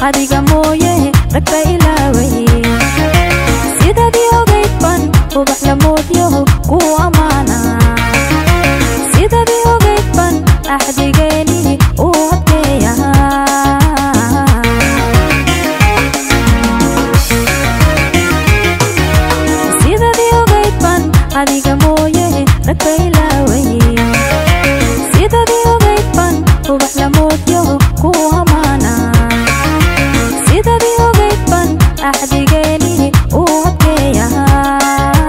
adiga mooye ragba ilaaway sidadii ogayd ban ubax lamoodyo ku ammaana sidadii ogayd ban axdigeeni u adkeeyahaa sidadii ogayd ban adiga mooye ragba ilaaway sidadii ogayd ban ubax lamoodyo ku ammaana sidadii ogayd ban axdigeeni u adkeeyahaa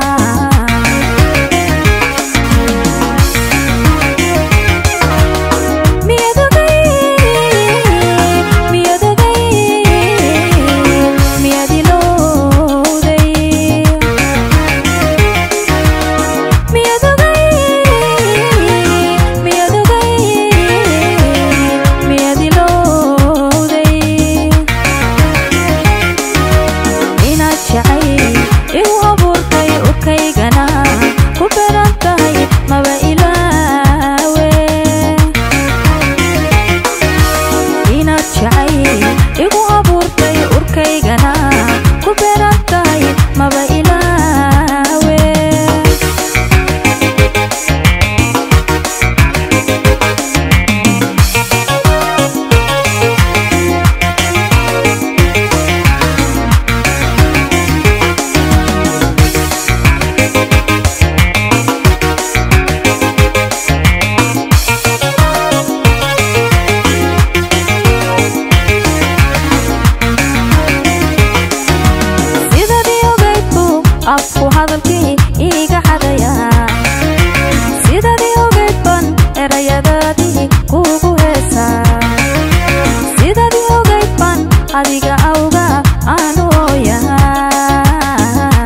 miyad ogay miyad ogay miyad ilowday miyad ogay miyad ogay miyad ilowday inaad jacay igu abuurtay urkaygana ku beran tahay maba ilaawe inaad jacay igu abuurtay urkaygana ku beran tahay maba ilaawe sidadii ogayd buu afku hadalkii iiga xadayaa sidadii ogayd ban erayadaadii kuugu heesaa sidadii ogayd ban adiga awga aanu ooyahaa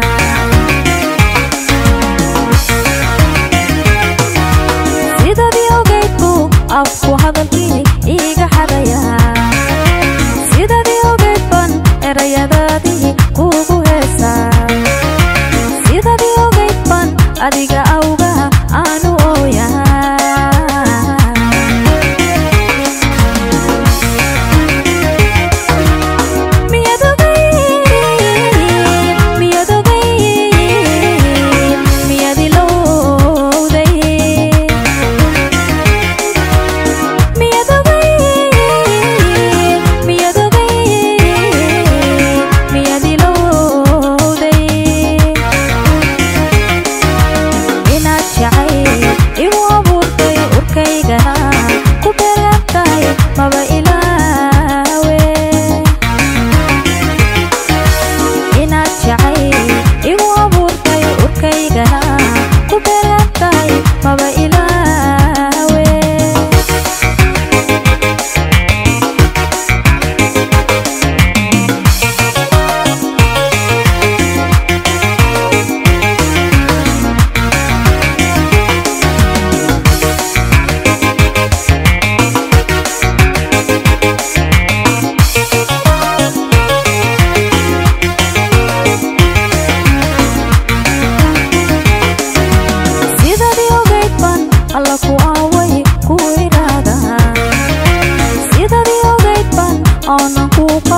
sidadii ogayd buu afku hadalkii iiga xadayaa sidadii ogayd ban erayadaadii kuugu heesaa sidadii ogayd ban adiga awga aanu ooyahaa miyad ogay miyad ogay miyad ilowday miyad ogay miyad ogay miyad ilowday inaad jacay igu abuurtay urkaygana ku beran tahay maba ilaawe inaad jacay igu abuurtay urkaygana ku beran tahay maba ilaawe sidadii ogayd ban alla ku aaway ku idhaadaha sidadii ogayd ban oonan kuu